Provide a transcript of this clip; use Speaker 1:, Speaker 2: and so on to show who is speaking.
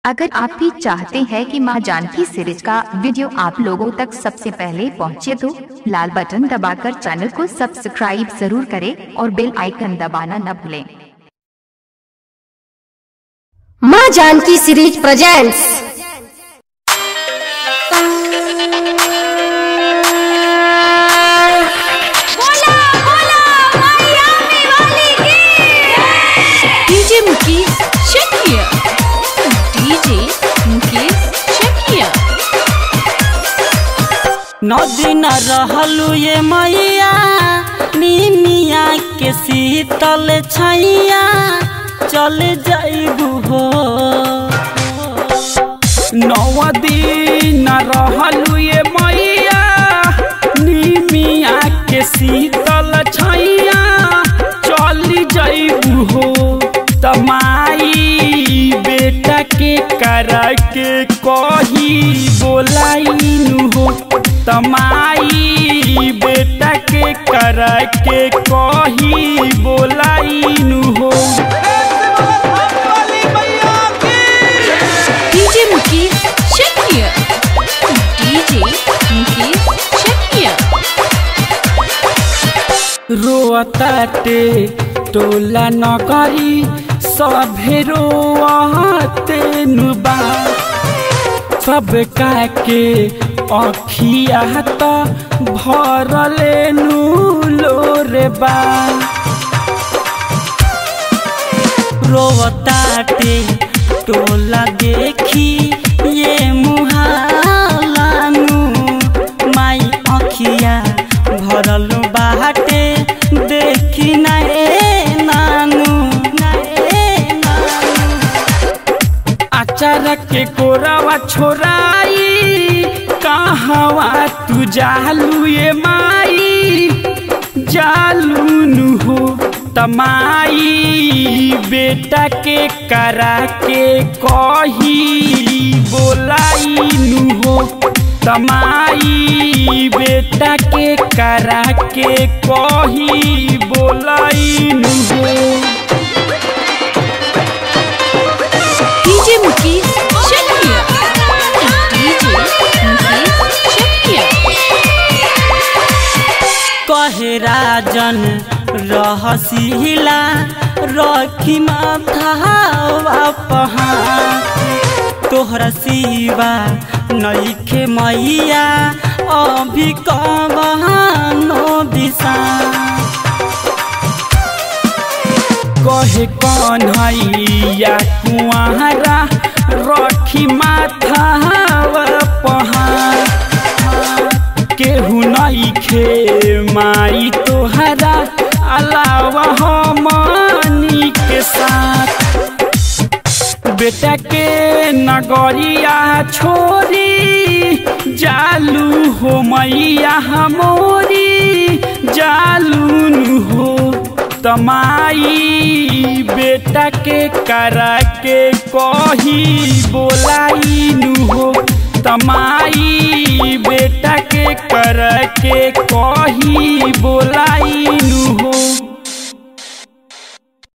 Speaker 1: अगर आप भी चाहते हैं कि मां जानकी सीरीज का वीडियो आप लोगों तक सबसे पहले पहुंचे तो लाल बटन दबाकर चैनल को सब्सक्राइब जरूर करें और बेल आइकन दबाना न भूलें
Speaker 2: माँ Janaki series presents
Speaker 3: DJ Mukesh Chakiya DJ Mukesh Chakiya
Speaker 4: नदी न रहलू ये मैया निमिया के शीतल छैया चल जाइबू हो नौ दिन रहलू ये मैया निमिया के शीतल छैया चल जाइबू हो तमाई बेटा के करा के कही बोलाइनु हो तमाई बेटा के करा के कही बोलाइनु हो
Speaker 3: डीजे मुकेश चकिया डीजे मुकेश चकिया
Speaker 4: रोताटे टोला नगरी सभे रोते नुबा सब के अखिया त भरले नुलो रे बा रोताटे टोला देखी ये मुहालानु माई अखिया भरल बाटे देखी नए नानू नए नानू अचार के कोरावा छोराई कहवा तू जालू ये माई जालूनु हो तमाई बेटा के करा के कही बोलाइनु हो तमाई बेटा के करा के कही बोलाइनु हो
Speaker 3: डीजे मुकेश चकिया डीजे मुकेश चकिया
Speaker 4: कहे राजन रहसिला रखी माथावा पहाड़ तोहरा सिवा नईखे मैया अभी कबहानो दिशा कहे कन्हैया कुआरा रखी माथावा पहाड़ केहू नईखे माई तोहरा अलावा हमनी के साथ बेटा के नगरिया छोरी जालू हो मैया हमोरी जालून हो तमाई बेटा के करा के कही बोलाइनु हो तमाई बेटा के कर के कही बोला